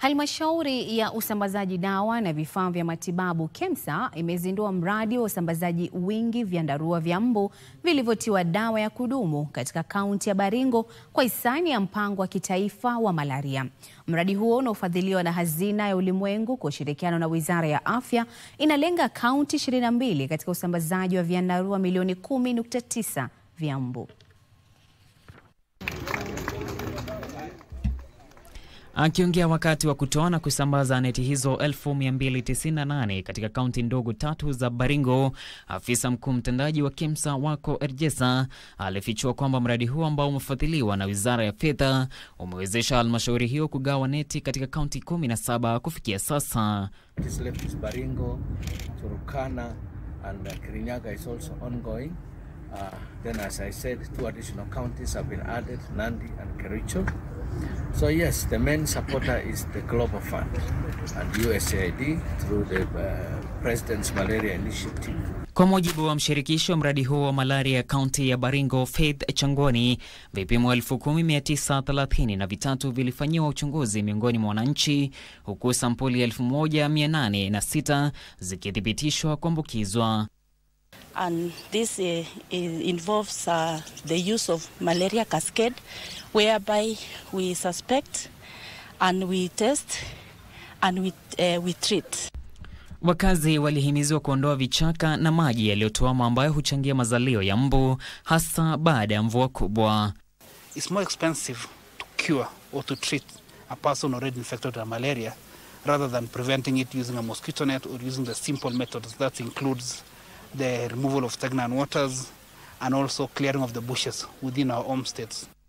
Halmashauri ya usambazaji dawa na vifaa vya matibabu KEMSA imezindua mradi wa usambazaji wingi vyandarua vya mbu vilivyotiwa dawa ya kudumu katika kaunti ya Baringo kwa hisani ya mpango wa kitaifa wa malaria. Mradi huo unaofadhiliwa na Hazina ya Ulimwengu kwa ushirikiano na Wizara ya Afya inalenga kaunti 22 katika usambazaji wa vyandarua milioni 10.9 vya mbu. Akiongea wakati wa kutoa na kusambaza neti hizo 1298 katika kaunti ndogo tatu za Baringo, afisa mkuu mtendaji wa KEMSA Wako Erjesa alifichua kwamba mradi huo ambao umefadhiliwa na Wizara ya Fedha umewezesha halmashauri hiyo kugawa neti katika kaunti 17 kufikia sasa. Baringo, Turkana and Kirinyaga is also ongoing. Uh, then as I said, two additional counties have been added, Nandi and Kericho. So yes, the main supporter is the Global Fund and USAID through the uh, President's Malaria Initiative. Kwa mujibu wa mshirikisho mradi huo wa malaria ya kaunti ya Baringo, Faith Changoni, vipimo 10930 na vitatu vilifanyiwa uchunguzi miongoni mwa wananchi, huku sampuli 1806 zikithibitishwa kuambukizwa. and this uh, is- involves uh, the use of malaria cascade whereby we suspect and we test and we, uh, we treat. Wakazi walihimizwa kuondoa vichaka na maji yaliyotuama ambayo huchangia mazalio ya mbu hasa baada ya mvua kubwa. it's more expensive to cure or to treat a person already infected with malaria rather than preventing it using a mosquito net or using the simple methods. That includes the removal of stagnant waters and also clearing of the bushes within our homesteads.